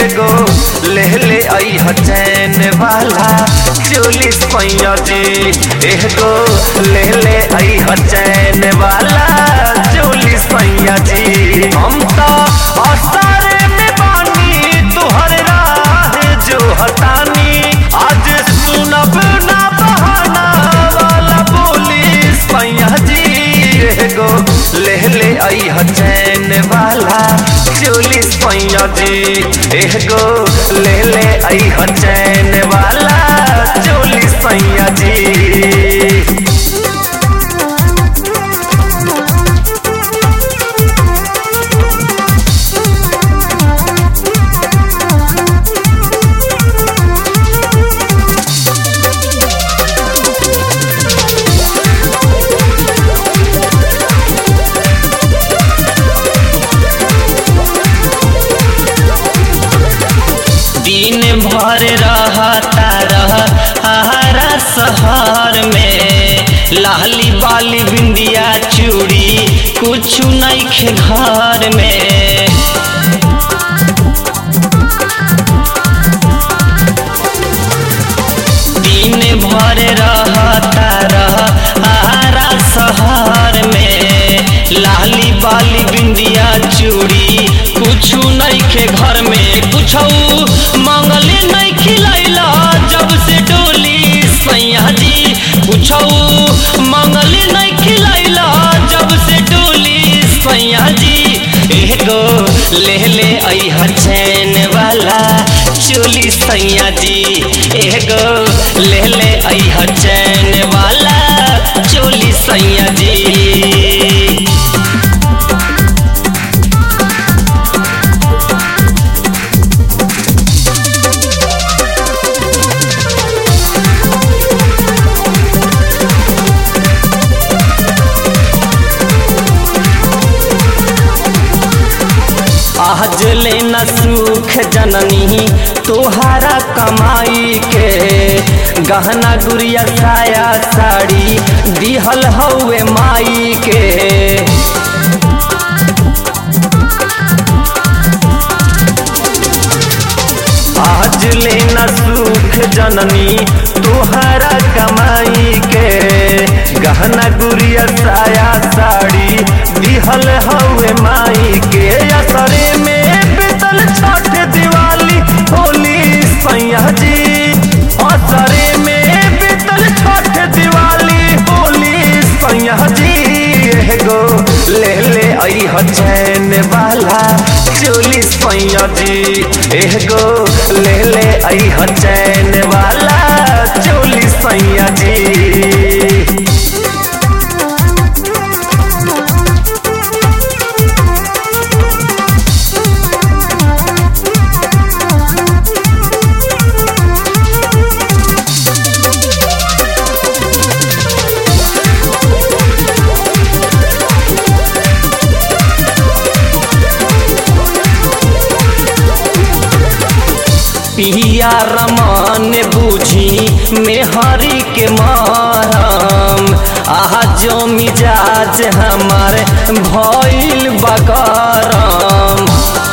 एगो ले ले आई चैन वाला चोली सैया जी एगो ले ले आई चैन वाला चोली सैया जी हम तो असर में बानी तुहर राह जो हतानी आज सुनब ना बहाना वाला बोली सैया जी एगो ले ले आई चैन वाला चोली सैया जी एगो ले ले आई चैन वाला चोली सैया जी दिन भर रहता रह हरा शहर में लाली बाली बिंदिया चूड़ी कुछ नहीं खे घर में दिन भर रहता रह हरा शहर में लाली बाली बिंदिया चूड़ी कुछ नहीं के घर में कुछ मंगले नहीं खिलैला जब से डोली सैया जी कुछ मंगले नहीं खिलैला जब से डोली सैया जी एगो ले ले आई चैन वाला चोली सैया जी एगो ले ले आई चैन वाला चोली सैया जी आज ले न सुख जननी तोहारा कमाई के गहना गुड़िया साया साड़ी दिहल हौवे माई के आज ले न सुख जननी तोहारा कमाई के गहना गुड़िया साया साड़ी दिहल हवे माई के असरे में बीतल छठ दिवाली होली सैया जी असरे में बीतल छठ दिवाली होली सैया जी एगो ले ले आई चैन वाला चोली सैया जी एगो ले ले आई चैन वाला चोली सैया जी पिया रमान बूझी मेहरी के मारम आहा जो मिजाज हमार भइल बकरम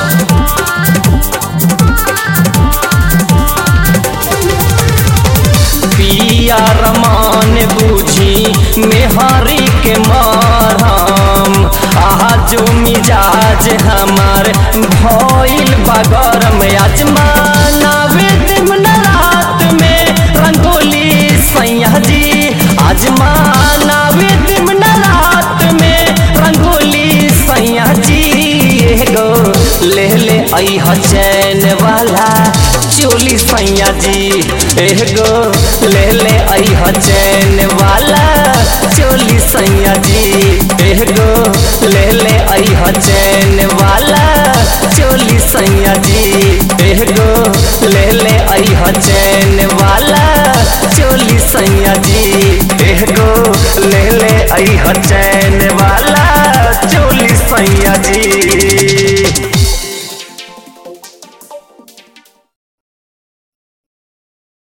पिया रमान बूझी मेहरी के मारम आहा जो मिजाज हमार भइल बगरम आजमाना दिन रात में रंगोली सैया जी आजमाना दिन रात में रंगोली सैया जी एगो ले ले आई चैन वाला चोली सैया जी एगो ले ले आई चैन वाला चोली सैया जी एगो ले ले आई चैन वाला चोली सैया जी एगो ले ले आई चैन वाला चोली सैया जी एगो ले ले आई चैन